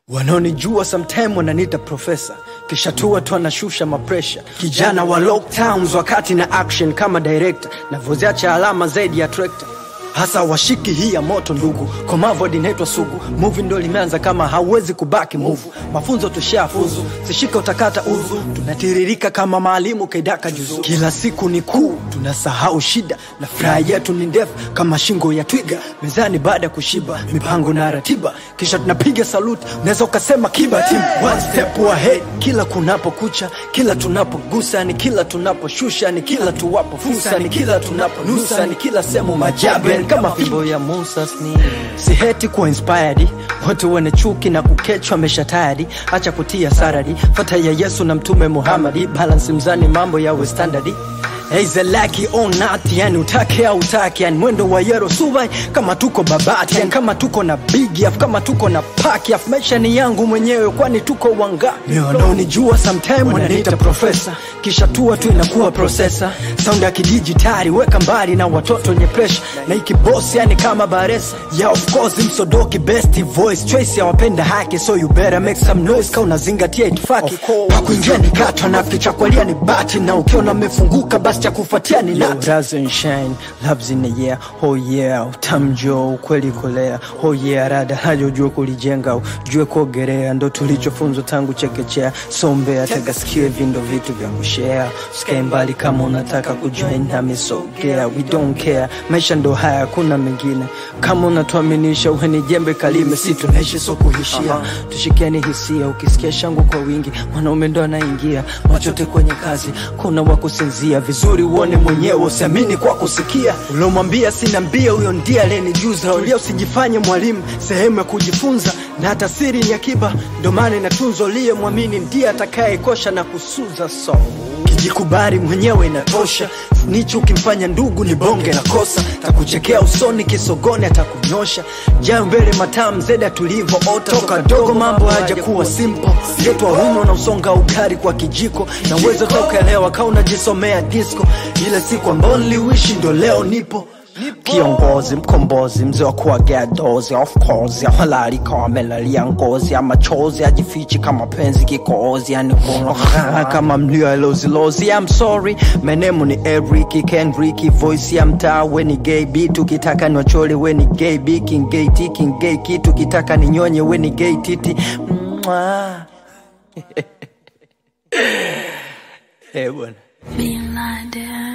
Wanaonijua sometime wananiita profesa, kisha tua tu anashusha mapresha. Kijana wa lockdowns wakati na action kama director, navyoziacha alama zaidi ya trekta hasa washiki hii ya moto ndugu, komavu inaitwa sugu. Movie ndo limeanza kama hauwezi kubaki move, mafunzo tushafuzu, sishika utakata uzu, tunatiririka kama maalimu kaidaka juzu. Kila siku ni kuu, tunasahau shida na furaha yetu ni ndefu kama shingo ya twiga. Mezani baada ya kushiba, mipango na ratiba, kisha tunapiga saluti, unaweza ukasema kiba team one step ahead. Kila kunapokucha, kila tunapogusa, ni kila tunaposhusha, ni kila tuwapo fursa, ni kila tunaponusa, ni kila sehemu majabu yani kama fimbo ya Musa sni si heti kuwa inspired watu wenye chuki na kukechwa mesha tayari acha kutia sarari fata ya Yesu na mtume Muhammadi balance mzani mambo yawe standardi Eizelaki on not yani utake au utake yani mwendo wa yero suvai kama tuko babati yani kama tuko na big af kama tuko na paki af maisha ni yangu mwenyewe kwani tuko wanga wanaonijua sometime wananiita profesa kisha tua tu inakuwa processor sound ya kidijitali weka mbali na watoto wenye pressure na ikibosi yani kama baresa yeah of course msodoki best voice choice ya wapenda haki so you better make some noise ka unazingatia itifaki pakuingia ni gato na kicha kwalia ni bati na ukiona mefunguka basi cha kufuatia ni nati rise and shine loves in the air oh yeah utamjo ukweli kolea oh yeah rada hajo jue kulijenga ujue kuogelea ndo tulichofunzwa tangu chekechea sombea tega sikio vindo vitu vya kushare usikae mbali kama unataka kujoin nami sogea we don't care maisha ndo haya hakuna mengine kama unatuaminisha uweni jembe kalime si tunaishi so kuhishia tushikiani hisia ukisikia shangu kwa wingi mwanaume ndo anaingia machote kwenye kazi kuna wa kusinzia vizuri uone mwenyewe usiamini kwa kusikia uliomwambia sina mbia huyo ndiye aliyenijuza ulia usijifanye mwalimu sehemu ya kujifunza na hata siri ni akiba ndo maana inatunzwa uliye mwamini ndiye atakayekosha na kusuza so kijikubali mwenyewe inatosha nichi ukimfanya ndugu ni bonge la kosa takuchekea usoni kisogoni atakunyosha jaa mbele matam zeda tulivyoota toka dogo mambo haja kuwa simple letwa huno na usonga ukari kwa kijiko na uwezo tokaelewa ka unajisomea disco ile siku ambao niliwishi ndo leo nipo kiongozi mkombozi mzee wa kuagea dozi of course halali kama melali ya ngozi ya machozi ajifichi kama penzi kikozi yani kuno kama mlio ya lozilozi I'm sorry my name ni Eric Kendrick voice ya mtaa we ni gay beat ukitaka ni wachole we ni gay big king gay t king gay kitu ukitaka ni nyonye we ni gay titi Mwah. eh bwana Being blinded.